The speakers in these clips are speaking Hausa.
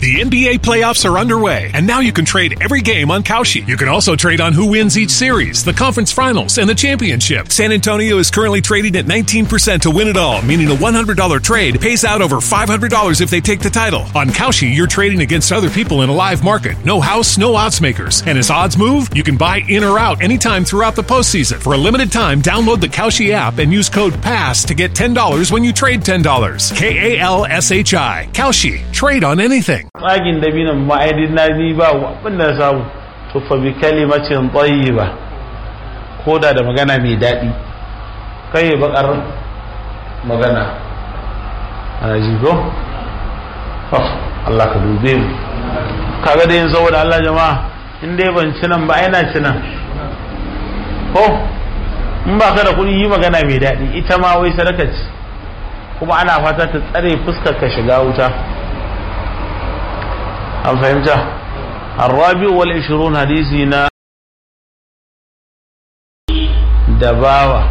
The NBA playoffs are underway, and now you can trade every game on Kalshi. You can also trade on who wins each series, the conference finals, and the championship. San Antonio is currently trading at 19% to win it all, meaning a $100 trade pays out over $500 if they take the title. On Kalshi, you're trading against other people in a live market. No house, no odds makers. And as odds move, you can buy in or out anytime throughout the postseason. For a limited time, download the Kalshi app and use code PASS to get $10 when you trade $10. K A L S H I. Kalshi. Trade on anything. tsagin dabinan ma'aidin na ni ba abin da samu to fa bi kalimacin tayyiba ko da da magana mai daɗi kai bakar magana ana ji ko Allah ka dube mu kaga da yin saboda Allah jama'a in dai ban ci nan ba ai na ci nan ko in ba ka da kuɗi yi magana mai daɗi ita ma wai sadaka ce kuma ana fata ta tsare fuskar ka shiga wuta an fahimta الرابع والعشرون حديثنا دباوة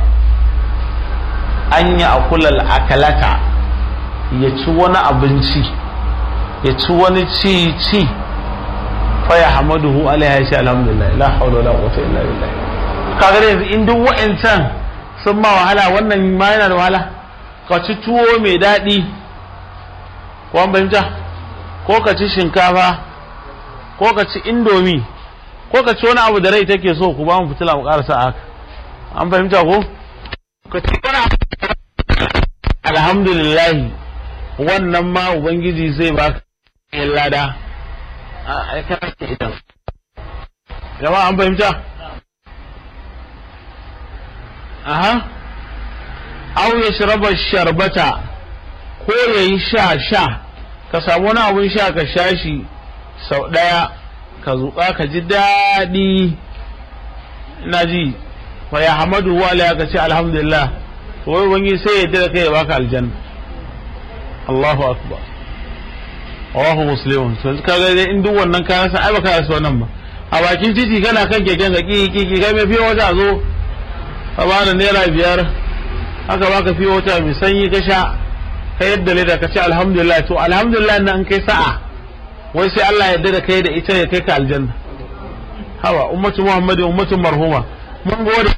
أن يأكل الأكلة يتوان أبنشي يتوان تي تي فيحمده عليها شاء الحمد لله لا حول ولا قوة إلا بالله kaga yanzu in duk wa'ancan sun ma wahala wannan ma yana da wahala ka ci tuwo mai daɗi ko an fahimta ko ka ci shinkafa ko ka ci indomi ko ka ci wani abu da rai take so ku ba mu fitila mu karasa haka an fahimta ko ka ci wani abu alhamdulillah wannan ma ubangiji zai ba ka lada a aikata ita jama'a an fahimta aha aw yashraba sharbata ko yayi sha sha ka samu wani abun sha ka sha shi sau ɗaya ka zuƙa ka ji daɗi ina ji fa ya hamadu wa ya ka ce alhamdulillah to wai wani sai ya da kai ya baka aljanna Allahu akbar Allahu muslimun to ka ga dai in duk wannan kayan sa ai baka rasa wannan ba a bakin titi kana kan keken ka ki ki kai mai fiye wata zo ka bada naira biyar haka baka fiye wata mai sanyi ka sha ka yadda leda ka ce alhamdulillah to alhamdulillah nan kai sa'a wai sai Allah ya yarda da kai da ita ya kai ka aljanna hawa ummatu muhammadin ummatu marhuma mun gode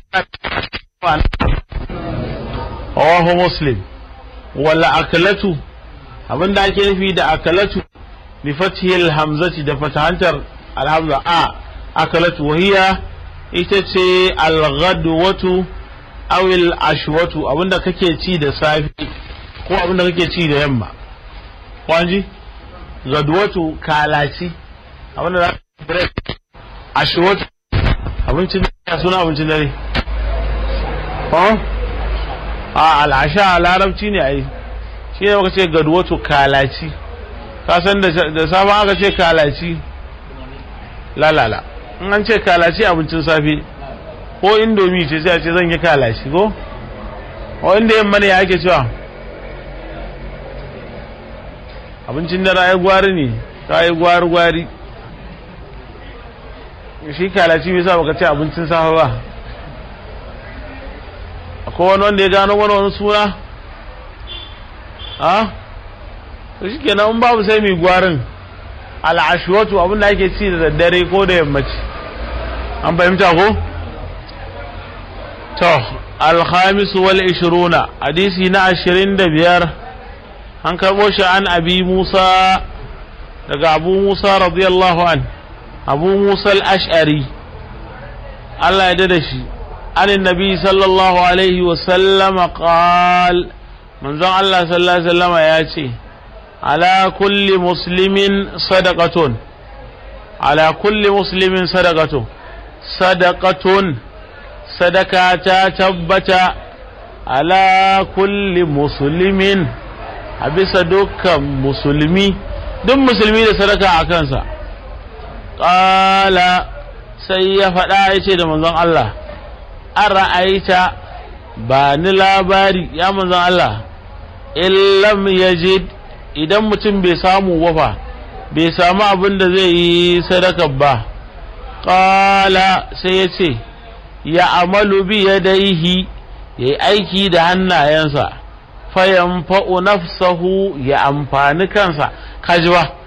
rawahu muslim wala akalatu abinda ake nufi da akalatu bi fathil hamzati da fatahantar alhamza a akalatu wahiya ita ce alghadwatu aw ashwatu abinda kake ci da safi ko abinda kake ci da yamma kwanji gadwatu kalaci abinda za ka break ashwatu abincin dare suna abincin dare a al'asha a larabci ne ai shi ne maka ce gadwatu kalaci ka san da sabon aka ce kalaci lalala in an ce kalaci abincin safe ko indomi ce sai a ce zan yi kalaci ko o inda yamma ne ya ake cewa abincin dare ai gwari ne ka yi gwari gwari shi kalaci bai sa baka ce abincin safe ba akwai wani wanda ya gano wani wani suna a to shi kenan in babu sai mai gwarin al'ashuwatu abin da ake ci da daddare ko da yammaci an fahimta ko to alhamisu wal ishiruna hadisi na ashirin da biyar an karɓo shi an abi musa daga abu musa radiyallahu an abu musa al-ash'ari Allah ya da shi عن النبي صلى الله عليه وسلم قال من زن الله صلى الله عليه وسلم ياتي على كل مسلم صدقة على كل مسلم صدقة صدقة صدقة تبت على كل مسلم أبس دك مسلمي دم مسلمي صدقة أكنسا قال سيفدا يتي da manzon Allah an ra'aita ba ni labari ya manzan Allah illam yajid idan mutum bai samu wafa bai samu abin da zai yi sadaka ba ƙala sai ya ce ya amalu bi yadaihi ya yi aiki da hannayensa fayan fa'u nafsahu ya amfani kansa kaji ba